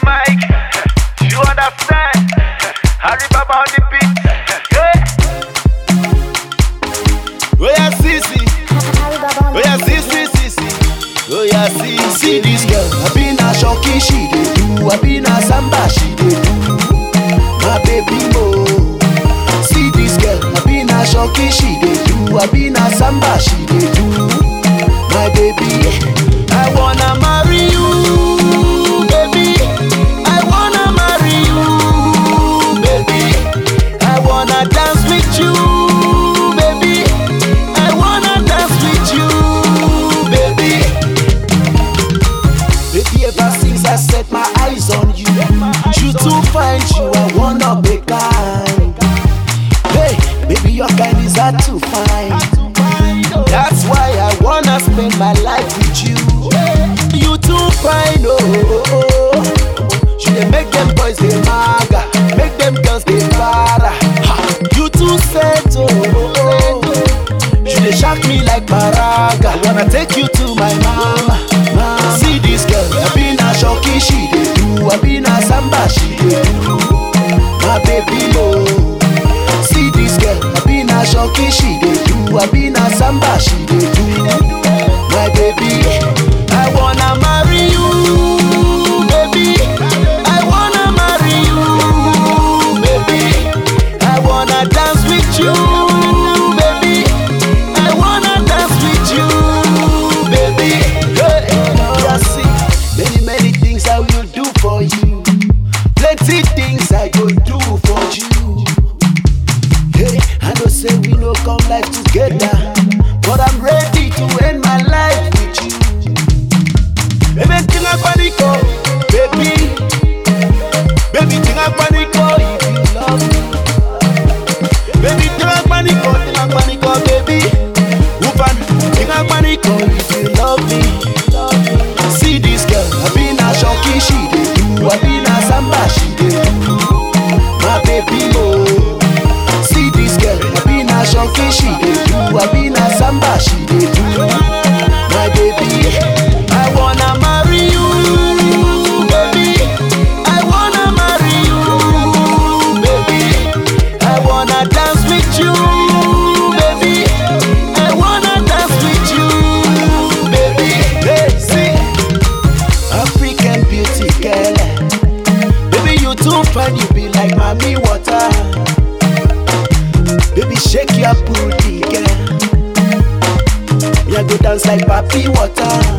mic. You understand? Harry Baba on the beat. Yeah. Oh yeah, see, see. Oh yeah, see, see, see, see. Oh yeah, see, see this girl. I been a shocky, she dey do. I been a samba, she dey do. My baby mo. See this girl. I been a shocky, she dey do. I been a samba, she dey do. My baby, I wanna marry you, baby. I wanna marry you, baby. I wanna dance with you, baby. I wanna dance with you, baby. Baby, ever since I set my eyes on you, you too fine, you I wanna be kind. Hey, baby, your kind is hard to find. That's why I wanna spend my life with you. You too fine, oh. oh, oh. You dey make them boys dey maga, make them girls dey para. Ha, You too set, oh. oh, oh. You dey shock me like paraga. I wanna take you to my mama. mama. See this girl, I been a shocky, she dey do. I been a samba, she dey do. My baby mo. See this girl, I been a shocky, she dey do. I been a samba, she dey do. My baby, I wanna marry you, baby. I wanna marry you, baby. I wanna dance with you, baby. I wanna dance with you, baby. Hey, you see, many many things I will do for you. Plenty things I go do for you. Hey, I know say we no come life together, but I'm ready to end my life with you. Baby, tinga paniko, baby. Baby, tinga paniko if you love me. Baby, tinga paniko, tinga paniko, baby. Woman, tinga paniko if you love me. See this girl, I been a shocky, she dey do. I been a samba, she dey do. My baby mo. See this girl, I been a shocky, she dey do. I been a samba, she dey do. My baby, I wanna marry you, baby. I wanna marry you, baby. I wanna dance with you, baby. I wanna dance with you, baby. Hey, see, African beauty girl. Baby, you too fine, you be like mommy water. Baby, shake your booty, girl. Yeah, go dance like papi water.